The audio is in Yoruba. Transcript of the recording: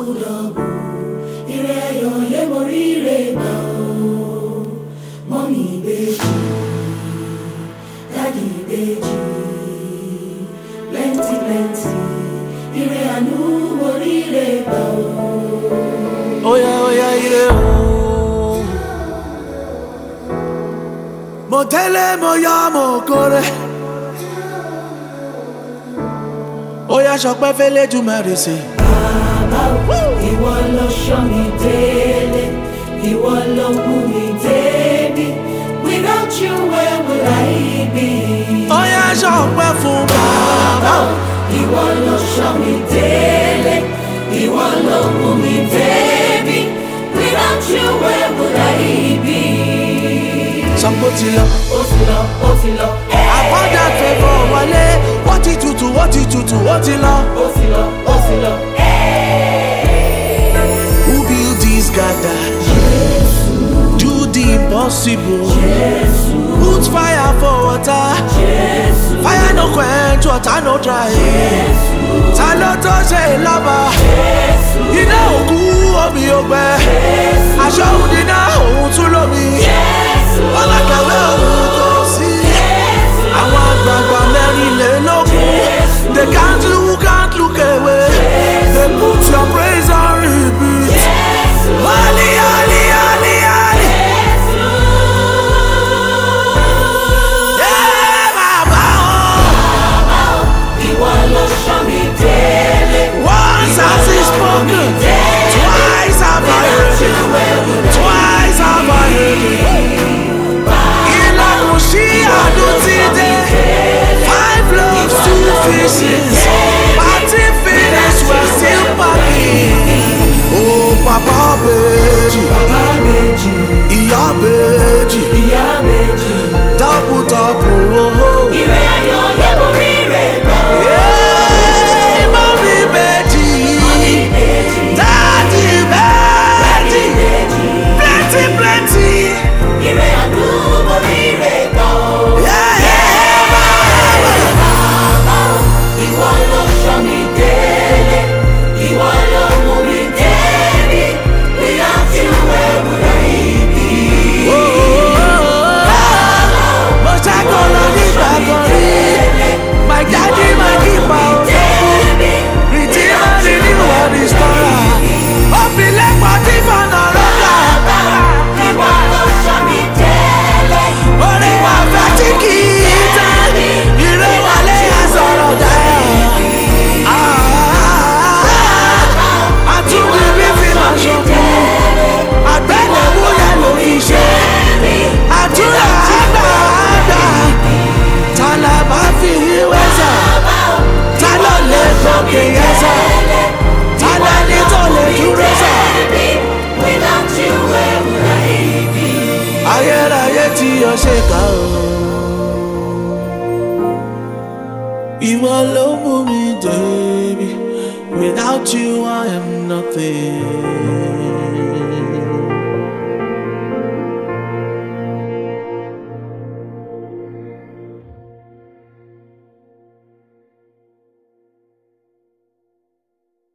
dọ̀bùdọ̀bù ire ayọ̀ yé mo rí ire gbà o mọ́mí ìbejì dádì ìbejì plenty plenty ire àánú mo rí ire gbà o. Oya oya ire o. Mo tẹ́lẹ̀ mo yá mo kórè. Oya sọpẹ́ fẹ́lẹ́ jù mẹ́rin sí. Bàbá o, ìwọ ló ṣọ́ mi délé, ìwọ ló mú mi débi. Without you, where would I be? Oya sọpẹ́ fún Bàbá bàbá. o, ìwọ ló ṣọ́ mi délé, ìwọ ló mú mi débi. Without you, where would I be? Sọ́kò ti lọ. Ó ti lọ, ó ti lọ, Àkọ́jà fẹ́fọ́ wọlé. Wọ́n ti tutù, wọ́n ti tutù, wọ́n ti lọ. ó ti lọ, ó ti lọ. Who build this gather? Do the impossible. Put fire for water. Fire no quench, water no dry. Ta ló tó ṣe ìlọ́ba? Iná òkú omi ògbẹ. Aṣọ òun níná òun tún lómi. Ọlákàwé òun kò sí. Àwọn àgbààgbà mẹ́rìnlélógún. They can't look, can't look away. They put your praise on repeat. Ali, Ali, Ali, Ali. Yeah, bàbá o. Ìwọ ló ṣọ́ mi délé. Once has he spoken, twice have I heard it, twice have I heard it. Ìlànà sí àdó ti dé, five loaves, two fishes, party finish, we're still packing. Oh, papa bèjì, Bàbá méjì, ìyá bèjì, ìyá méjì. double double, oh. Ire ayọ̀ yẹ mo rí rẹ̀ gbà. Yeah, mommy bèjì, daddy bèjì. plenty plenty. Ire àánú mo rí rẹ̀ gbà o. Yeah, yeah, Bàbá o, ìwọ ló ṣọ́ mi délé. Ìwọ ló mú mi débi. Without you, where would I be? oh, oh, oh. Mo ṣàkólọ nígbà kan rí. My daddy, my keeper, o. Débi. Redeemer, renewer, restorer. Ó fi lẹ́pọ̀ tí fọ̀nà rọ́gà. Ìwọ ló ṣọ́ mi délé. Orí wa fẹ́ tí kì í tán. Ìrẹ́wọlé àsọ̀rọ̀ dáyà. Àtúndì bí fi máa ṣokùn. Àgbẹ̀lẹ̀mú yẹn ló fi ṣe. Àdúrà àgbà àgbà. Ta la bá fi wíwẹ́ sà? Ta ló lè gòkè yẹn sà? Ta lẹni tó lè dúró sà? Without you, where would I be? Ayérayé tí o ṣe kà ó. Ìwọ ló mú mi débi. Without you I am nothing.